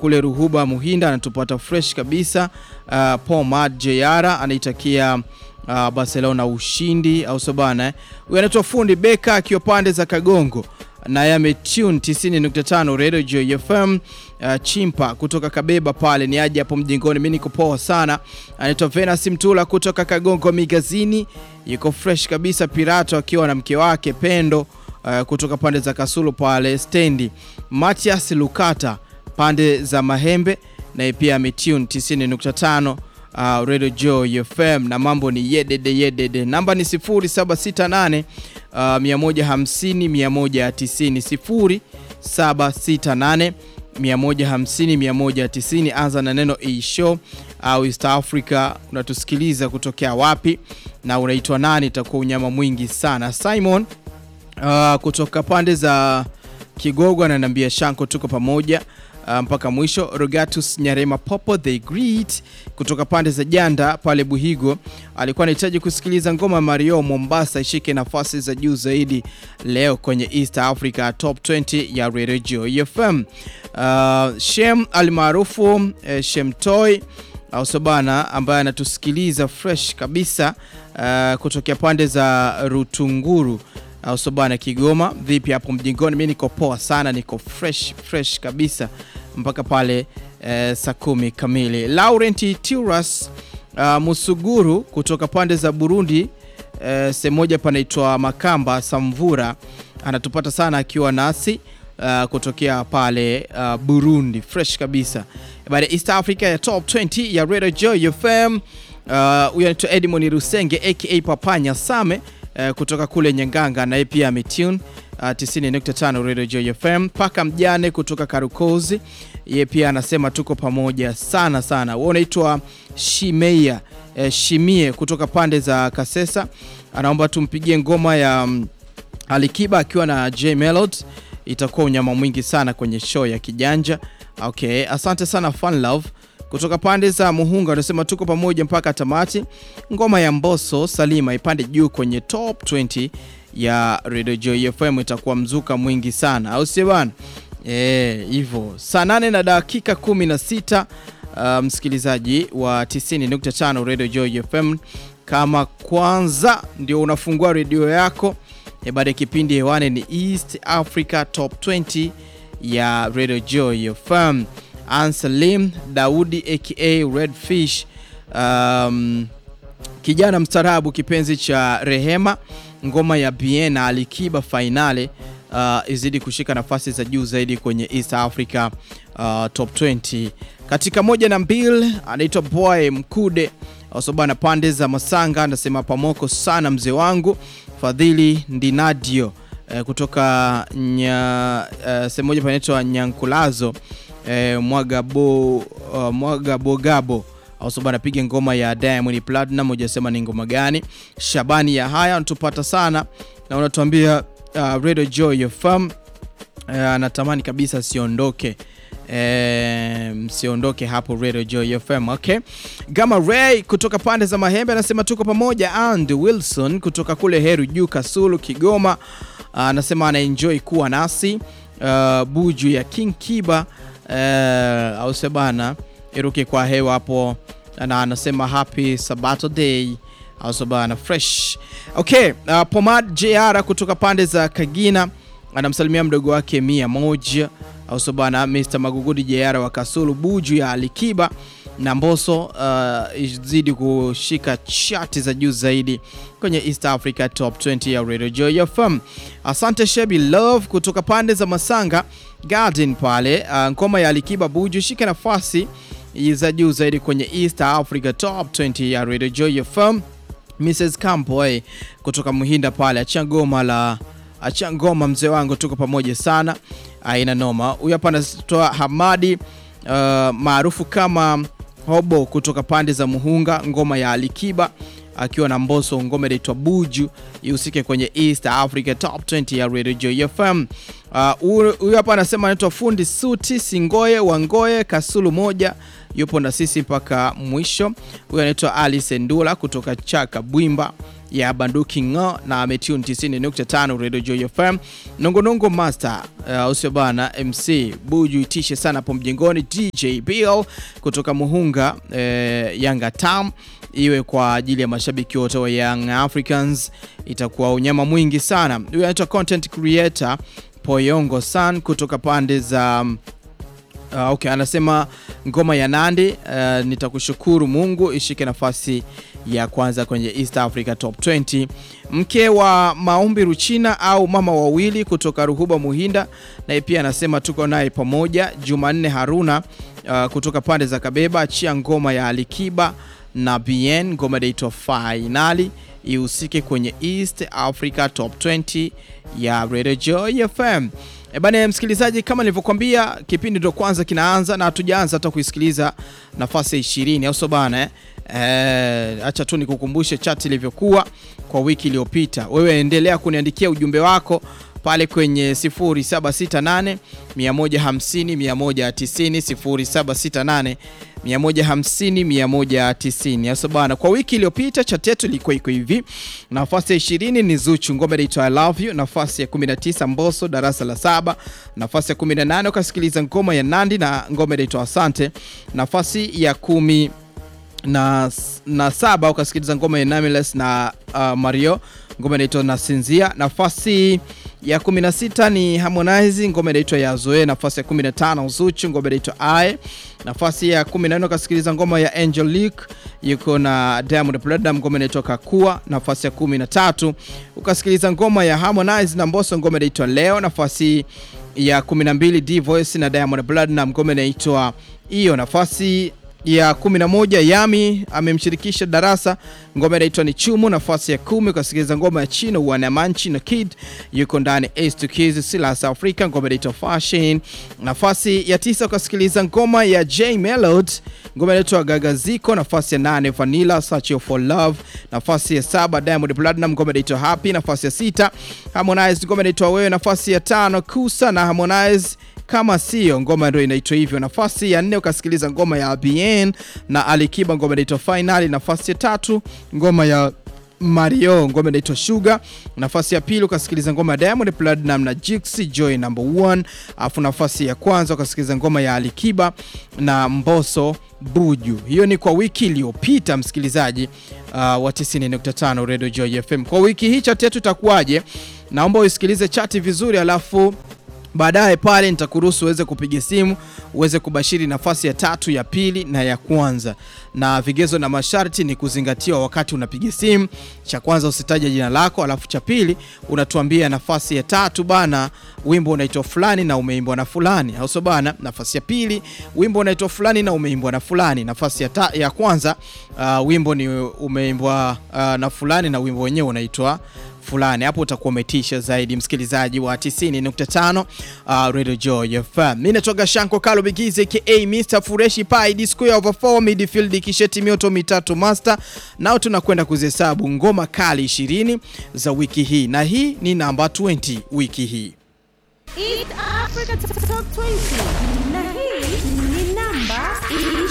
kule Ruhuba Muhinda anatupata fresh kabisa. Uh, Pomad Jeyara anaitakia uh, Barcelona ushindi au sio bana? Huyu anaitwa fundi Beka akiwa pande za Kagongo naye ametune 90.5 Radio Joy FM. Uh, chimpa kutoka Kabeba pale ni aje hapo mjingoni, mimi niko poa sana. Anaitwa Venus Mtula kutoka Kagongo Migazini, yuko fresh kabisa. Pirato akiwa na mke wake Pendo uh, kutoka pande za Kasulu pale stendi. Matias Lukata pande za Mahembe naye pia ametune 90.5 uh, Radio Joy FM na mambo ni yedede yedede. Namba ni 0768 uh, 150 190 0768 150 190. Anza na neno e-show au East Africa. Unatusikiliza kutokea wapi na unaitwa nani? Itakuwa unyama mwingi sana. Simon uh, kutoka pande za Kigogo ananiambia Shanko, tuko pamoja uh, mpaka mwisho. Rogatus Nyarema Popo the Great kutoka pande za Janda pale Buhigo alikuwa anahitaji kusikiliza ngoma ya Mario Mombasa ishike nafasi za juu zaidi leo kwenye East Africa Top 20 ya Radio Joy FM. Uh, Shem almaarufu eh, Shem Toy au sobana ambaye anatusikiliza fresh kabisa uh, kutokea pande za Rutunguru au sobana Kigoma. Vipi hapo mjingoni? Mimi niko poa sana, niko fresh fresh kabisa mpaka pale eh, saa kumi kamili. Laurent Tiras uh, Musuguru kutoka pande za Burundi eh, sehemu moja panaitwa Makamba Samvura anatupata sana akiwa nasi uh, kutokea pale uh, Burundi fresh kabisa baada ya East Africa ya Top 20 ya Radio Joy FM. Huyo uh, anaitwa Edmond Rusenge aka Papanya Same uh, kutoka kule Nyanganga, naye pia ametune uh, 90.5 Radio Joy FM. Paka mjane kutoka Karukozi, yeye pia anasema tuko pamoja sana sana. Wewe unaitwa Shimeia uh, Shimie kutoka pande za Kasesa, anaomba tumpigie ngoma ya um, Alikiba akiwa na J Melody, itakuwa unyama mwingi sana kwenye show ya Kijanja. Okay, asante sana Fun Love kutoka pande za Muhunga wanasema tuko pamoja mpaka tamati. Ngoma ya Mbosso Salima ipande juu kwenye top 20 ya Radio Joy FM, itakuwa mzuka mwingi sana, au sio bana? Eh, hivyo saa 8 na dakika 16, uh, msikilizaji wa 90.5 Radio Joy FM, kama kwanza ndio unafungua redio yako e, baada ya kipindi hewani ni East Africa Top 20 ya Radio Joy FM. Ansalim Daudi aka Redfish, um, kijana mstarabu kipenzi cha Rehema, ngoma ya Bien na Alikiba Fainale uh, izidi kushika nafasi za juu zaidi kwenye East Africa uh, Top 20. Katika moja na mbili anaitwa Boy Mkude asobana pande za Masanga, anasema pamoko sana mzee wangu Fadhili Ndinadio uh, kutoka nya, uh, sehemu moja panaitwa Nyankulazo Eh, Mwagabo uh, Mwagabogabo ausoba anapiga ngoma ya Diamond Platinum, hujasema ni ngoma gani. Shabani ya haya unatupata sana na unatuambia uh, Radio Joy FM anatamani uh, kabisa siondoke eh, msiondoke hapo Radio Joy FM. Okay, Gama Ray kutoka pande za Mahembe anasema tuko pamoja. And Wilson kutoka kule Heru Juu Kasulu Kigoma anasema uh, anaenjoy kuwa nasi uh, buju ya King Kiba Uh, au sebana iruke kwa hewa hapo, na anasema happy Sabato day au sebana fresh. Okay, uh, Pomad JR kutoka pande za Kagina anamsalimia mdogo wake mia moja au sebana Mr Magugudi JR wa Kasulu buju ya Alikiba na Mboso uh, izidi kushika chati za juu zaidi kwenye East Africa Top 20 ya Radio Joy FM. Asante Shebi Love kutoka pande za Masanga Garden pale, uh, ngoma ya Alikiba buju shika nafasi za juu zaidi kwenye East Africa Top 20 ya Radio Joy FM. Mrs Campoy kutoka Muhinda pale, acha ngoma la acha ngoma mzee wangu, tuko pamoja sana, aina noma. Huyu hapa anatoa Hamadi uh, maarufu kama Hobo kutoka pande za Muhunga, ngoma ya Alikiba akiwa na Mboso, ngoma inaitwa Buju ihusike kwenye East Africa Top 20 ya Radio Joy FM. Huyu uh, hapa anasema anaitwa fundi suti Singoye Wangoye Kasulu moja, yupo na sisi mpaka mwisho. Huyu anaitwa Alice Ndula kutoka Chaka Bwimba ya Banduki ngo na ametune 90.5 Radio Joy FM. Nongonongo Master uh, usio bana MC Buju itishe sana hapo mjengoni. DJ Bill kutoka Muhunga uh, Yanga Tam iwe kwa ajili ya mashabiki wote wa Young Africans, itakuwa unyama mwingi sana. Huyu anaitwa content creator Poyongo San kutoka pande za Uh, okay, anasema ngoma ya Nandi uh, nitakushukuru Mungu ishike nafasi ya kwanza kwenye East Africa Top 20. Mke wa Maombi Ruchina au mama wawili kutoka Ruhuba Muhinda, naye pia anasema tuko naye pamoja. Jumanne Haruna uh, kutoka pande za Kabeba achia ngoma ya Alikiba na BN, ngoma inaitwa Finali ihusike kwenye East Africa Top 20 ya Radio Joy FM. E bana, msikilizaji, kama nilivyokuambia kipindi ndo kwanza kinaanza na hatujaanza hata kuisikiliza nafasi ya 20 au so bana eh, acha tu nikukumbushe chat ilivyokuwa kwa wiki iliyopita. Wewe endelea kuniandikia ujumbe wako pale kwenye 0768 150 190 0768 150 190. Sasa bana, kwa wiki iliyopita chat yetu ilikuwa iko hivi: nafasi ya 20 ni Zuchu, ngoma inaitwa I love you. Nafasi ya 19 Mbosso, darasa la saba. Nafasi ya 18 ukasikiliza ngoma ya Nandi na ngoma inaitwa Asante. Nafasi ya kumi na, na saba ukasikiliza ngoma ya Nameless na uh, Mario ngoma inaitwa Nasinzia. Nafasi ya 16 ni Harmonize ngoma inaitwa ya Zoe. Nafasi ya 15 Zuchu ngoma inaitwa I. Nafasi ya 14 ukasikiliza ngoma ya Angelique yuko na Diamond Platnumz ngoma inaitwa Kakua. Nafasi ya 13 ukasikiliza ngoma ya Harmonize na Mbosso ngoma inaitwa Leo. Nafasi ya 12 D Voice na Diamond Platnumz ngoma inaitwa hiyo. Nafasi ya 11 Yami amemshirikisha Darasa ngoma inaitwa ni Chumu. Nafasi ya kumi ukasikiliza ngoma ya Chino Wanamanchi na Kid yuko ndani Ace Kids Silas Africa ngoma inaitwa Fashion. Nafasi ya tisa ukasikiliza ngoma ya J Melody ngoma inaitwa Gagaziko. Nafasi ya nane Vanilla Search for Love. Nafasi ya saba Diamond Platinum ngoma inaitwa Happy. Nafasi ya sita Harmonize ngoma inaitwa Wewe. Nafasi ya tano Kusa na Harmonize kama sio ngoma ndio inaitwa hivyo. Nafasi ya nne ukasikiliza ngoma ya BN na Alikiba ngoma inaitwa Finali. Nafasi ya tatu ngoma ya Mario ngoma inaitwa Sugar. Nafasi ya pili ukasikiliza ngoma ya Diamond Platinum na Jixi Joy number 1. Alafu nafasi ya kwanza ukasikiliza ngoma ya Alikiba na Mbosso Buju. Hiyo ni kwa wiki iliyopita msikilizaji uh, wa 90.5 Radio Joy FM. Kwa wiki hii chat yetu itakuwaje? Naomba uisikilize chati vizuri alafu baadaye pale nitakuruhusu uweze kupiga simu uweze kubashiri nafasi ya tatu, ya pili na ya kwanza, na vigezo na masharti ni kuzingatiwa wakati unapiga simu. Cha kwanza usitaje jina lako, alafu cha pili unatuambia nafasi ya tatu bana, wimbo unaitwa fulani na umeimbwa na fulani, au sio bana? Nafasi ya pili wimbo unaitwa fulani na umeimbwa na fulani. Nafasi ya, ta, ya kwanza uh, wimbo ni umeimbwa uh, na fulani na wimbo wenyewe unaitwa fulani hapo utakuwa umetisha zaidi, msikilizaji wa 90.5 uh, Radio Joy FM. Mimi natoka Shanko Kalo Bigize ka Mr Fureshi Pai disco ya over 4 midfield kisheti mioto mitatu master. Nao tunakwenda kuzihesabu ngoma kali 20 za wiki hii, na hii ni namba 20 wiki hii. East Africa Top 20 na hii ni namba